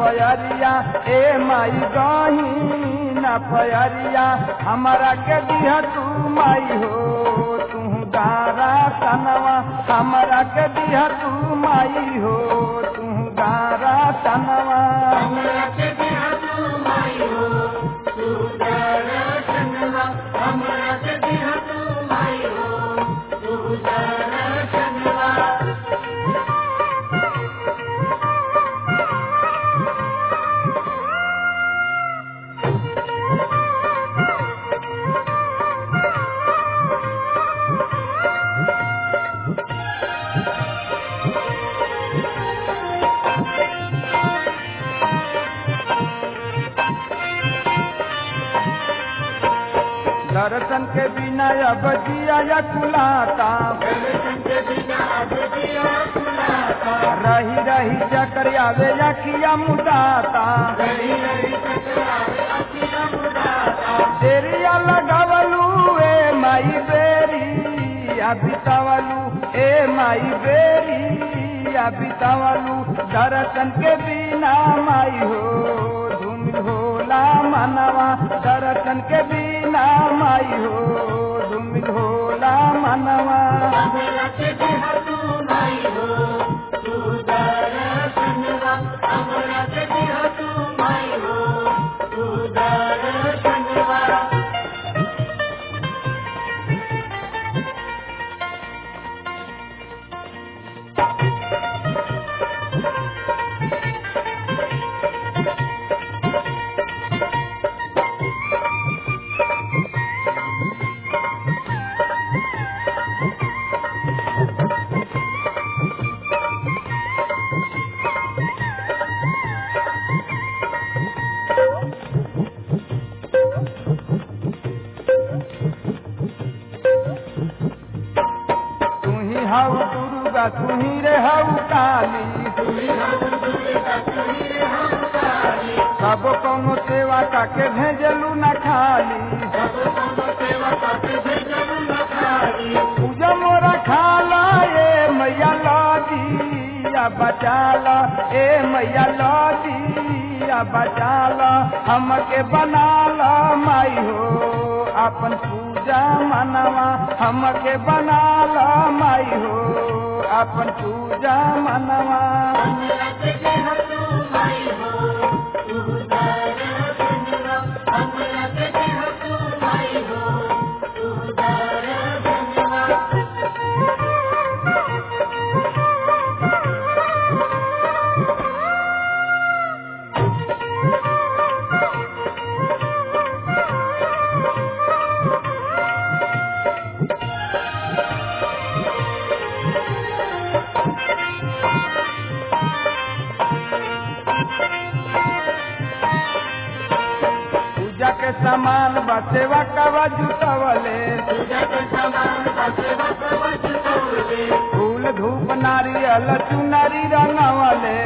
पयरिया ए माई गही न पयरिया हमारा के दिया तू माई हो तू गारा तनवा हमारा के दिया तू माई हो तू गारा तनवा दर्शन के बिना अब जिया या कुलाता रही रही चकर आवे या किया मुदाता देरिया लगावलू ए माई बेरी बितावलू ए माई बेरी बितावलू दर्शन के बिना माई हो धूम होला मनवा दर्शन के बिना माई हो धूम होला मनवा तू ही हऊ दुर्गा तू ही रे हऊ काली सब कौनो सेवा काके भेजलू न खाली पूजा मोरा खाला ए मैया लादी या बचाला ए मैया लादी या बचाला हमके बनाला माई हो अपन पूजा मनवा हमके बनाला माई हो अपन पूजा मनवा पूजा के सामान बसेवा कवा जुटवले फूल धूप नारियल चुनरी रंगवले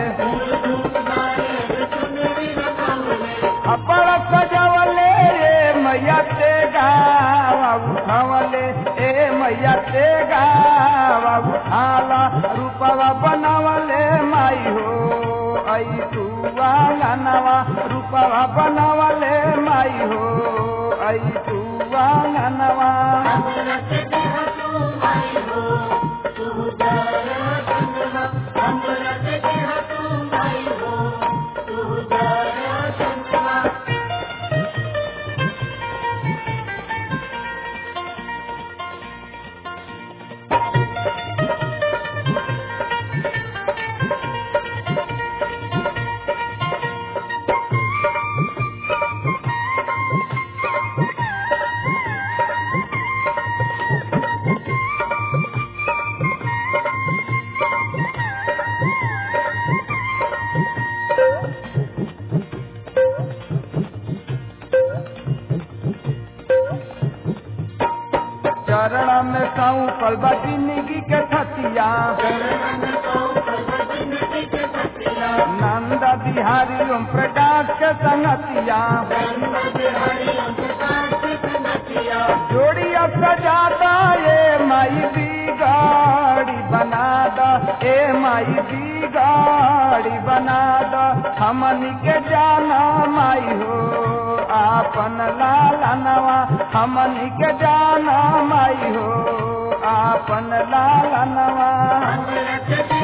अपड़ सजवले रे मैया ते गावा उठवले ए मैया ते गावा उठाला रूपवा बनवले माई हो आई तू आंगनवा रूपवा बनवले माई हो आई तू आंगनवा चरण में साऊ कलबा जिंदगी के थतिया नंद बिहारी ओम प्रकाश के संगतिया जोड़िया सजादा ये माई दी गाड़ी बना दा ए माई दी गाड़ी बना दा हमनी के जाना माई हो आपन लाला नवा हमनी के जाना माई हो आपन लाला नवा हमरा के